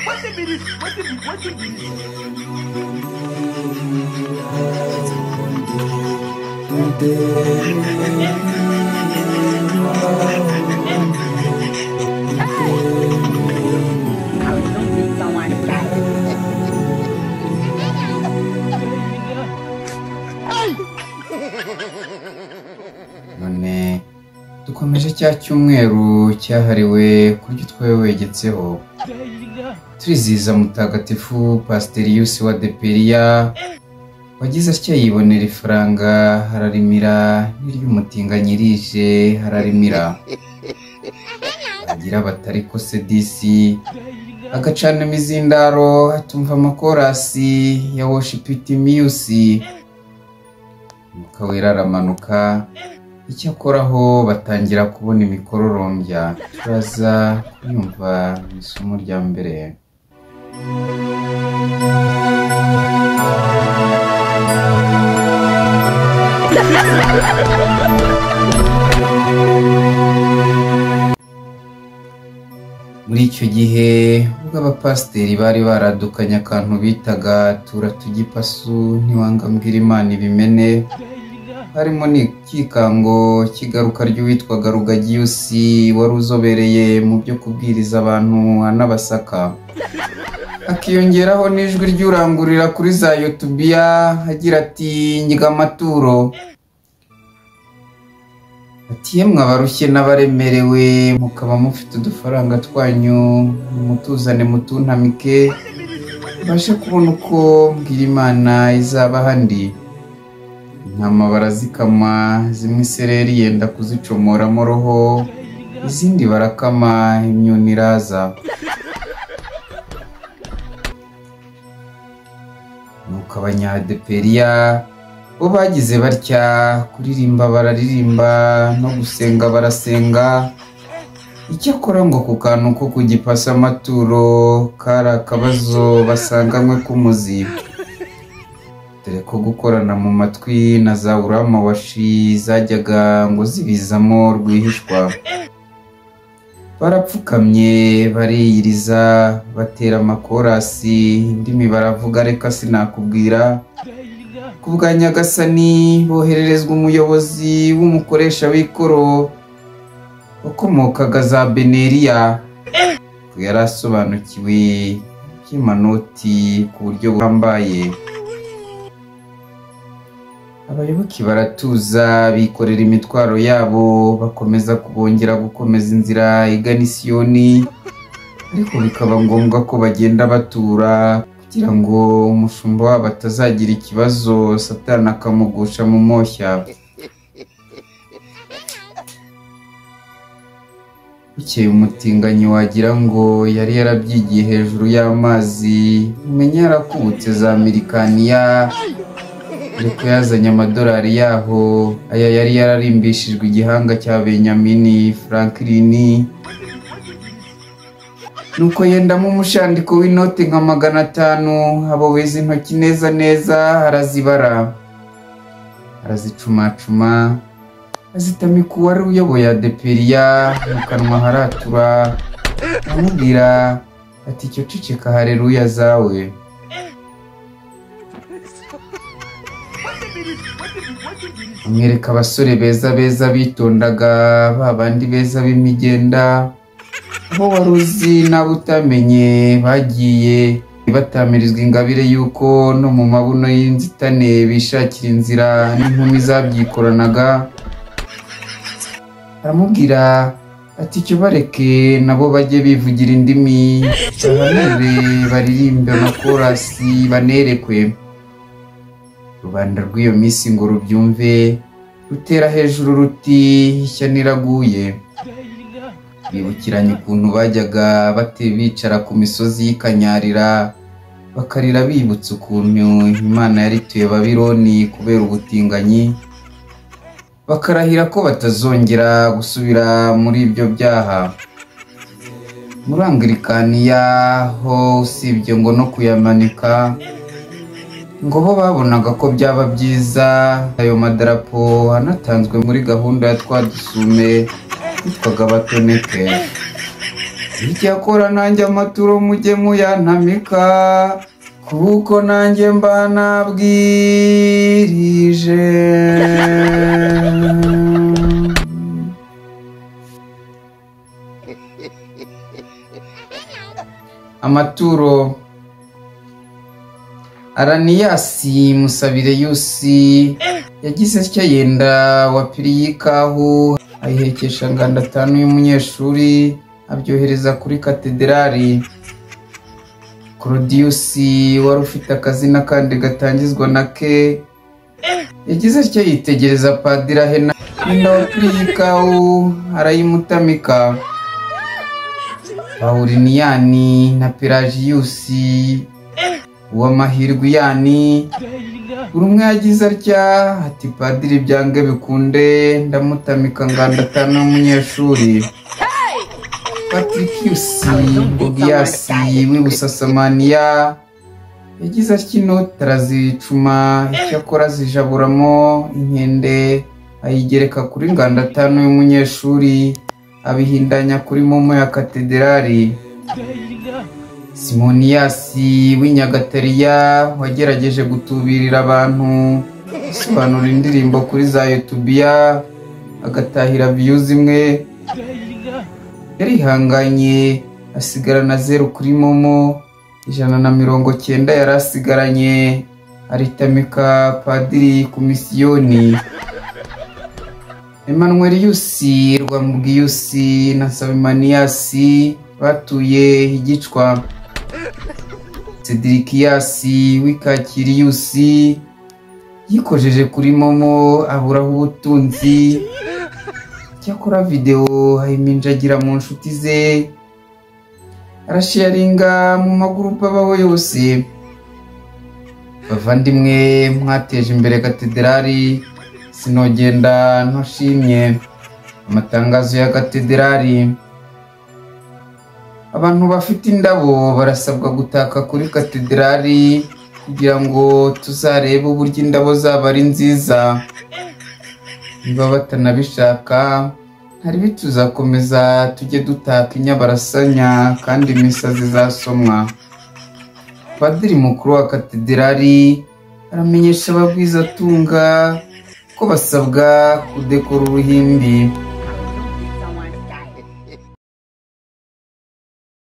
wetin be dis wetin be wetin be dis. none dukomeje cya cyumweru cyahariwe kurya utwawe wegetseho turizihiza mutagatifu pasiteriyusi wa deperiya wagize atya yibonera ifaranga hararimira n'iry'umutinga nyirije hararimira agira batari ko sedisi agacana imizindaro atumva amakorasi ya woshipiti miyusi mukawera aramanuka icyakoraho batangira kubona imikororombya turaza kunyumva mu isomo rya mbere muri icyo gihe ubwo abapasiteri bari baradukanye akantu bitaga tura tugipasu ntiwangambwira imana ibimene harimo n'ikikango cy'igaruka ry'uwitwaga rugagiyusi wari uzobereye mu byo kubwiriza abantu anabasaka akiyongeraho n'ijwi ry'urangurira kuri za yotubiya agira ati nyiga amaturo ati yemwe abarushye n'abaremerewe mukaba mufite udufaranga twanyu mutuzane mutuntamike mbashe kubona uko mbwira imana izaba handi intama barazikama zimwe isereri yenda kuzicomoramo roho izindi barakama imyuni iraza nuko abanyadeperiya bo bagize batya kuririmba bararirimba no gusenga barasenga icyakora ngo ku kantu ko kugipasa amaturo kari akabazo basanganywe k'umuzi dore ko gukorana mu matwi na za uramawashi zajyaga ngo zibizamo rwihishwa barapfukamye bariyiriza batera amakorasi indimi baravuga reka sinakubwira ku bwa nyagasani bohererezwa umuyobozi w'umukoresha w'ikoro wakomokaga za beneriya ko yari asobanukiwe iby'imanoti ku buryo buhambaye abayoboke baratuza bikorera imitwaro yabo bakomeza kubongera gukomeza inzira igana isiyoni ariko bikaba ngombwa ko bagenda batura kugira ngo umushumba wabo atazagira ikibazo satani akamugusha mu moshya bukeye umutinganyi wagira ngo yari yarabyigiye hejuru y'amazi umenya yarakubutse za mirikaniya ariko yazanye amadolari yaho aya yari yararimbishijwe igihanga cya benyamini frankirini nuko yendamo umushandiko w'inoti nka magana atanu aboweza intoki neza neza arazibara arazicumacuma azitamika uwari uyoboye adeperiya mu kanwa haratura amubwira ati icyo ceceka hareruya zawe amwereka abasore beza beza bitondaga ba bandi beza b'imigenda bo wari uzi n'abo utamenye bagiye batamirizwa ingabire y'uko no mu mabuno y'inzitane bishakira inzira n'inkumi zabyikoranaga aramubwira ati icyo bareke nabo bajye bivugira indimi bahanure baririmbe amakorasi banerekwe rubanda rw'iyo minsi ngo rubyumve rutera hejuru ruti ishya niraguye bibukiranye ukuntu bajyaga bate bicara ku misozi y'ikanyarira bakarira bibutse ukuntu imana yarituye babironi kubera ubutinganyi bakarahira ko batazongera gusubira muri ibyo byaha muri angirikaniya ho usibye ngo no kuyamanika ngo bo babonaga ko byaba byiza ayo madarapo anatanzwe muri gahunda ya twadusume yitwaga batoneke icyakora nanjye amaturo mujye muyantamika kuko nanjye mba nabwirije amaturo araniyasi musabire yusi yagize atya yenda wa piriyikahu ayihekesha nganda atanu y'umunyeshuri abyohereza kuri katederari korodiyusi wari ufite akazina kandi gatangizwa na ke yagize atya yitegereza padiri ahena yenda wa piriyikahu arayimutamika pawuliniyani na pelagiyusi uw'amahirwe iyani buri umwe yagize atya ati padiri byange bikunde ndamutamika nganda atanu y'umunyeshuri patrikiyusi bogiyasi w'ibusasamaniya yagize atya inoti arazicuma icyakora zijaburamo inkende ayigereka kuri nganda atanu y'umunyeshuri abihindanya kuri momo ya katederari simoniyasi w'inyagatariya wagerageje gutubirira abantu asobanura indirimbo kuri za yotubiya agatahira viyu zimwe yarihanganye asigarana zeru kuri momo ijana na mirongo cyenda yari asigaranye aritamika padiri ku misiyoni Emmanuel Yusi Rwamubwiyusi na Sabimaniyasi batuye igicwa Sedirikiyasi w'Ikakiriyusi yikojeje kuri momo aburaho ubutunzi cyakora videwo ayiminjagira mu nshuti ze arasharinga mu magurupe abaho yose bavandimwe mwateje imbere katederari sinogenda ntushimye amatangazo ya katederari abantu bafite indabo barasabwa gutaka kuri katederari kugira ngo tuzarebe uburyo indabo zaba ari nziza niba batanabishaka hari bituzakomeza tujye dutaka inyabarasanya kandi imisa zizasomwa padiri mukuru wa katederari aramenyesha ababwizatunga ko basabwa kudekora uruhimbi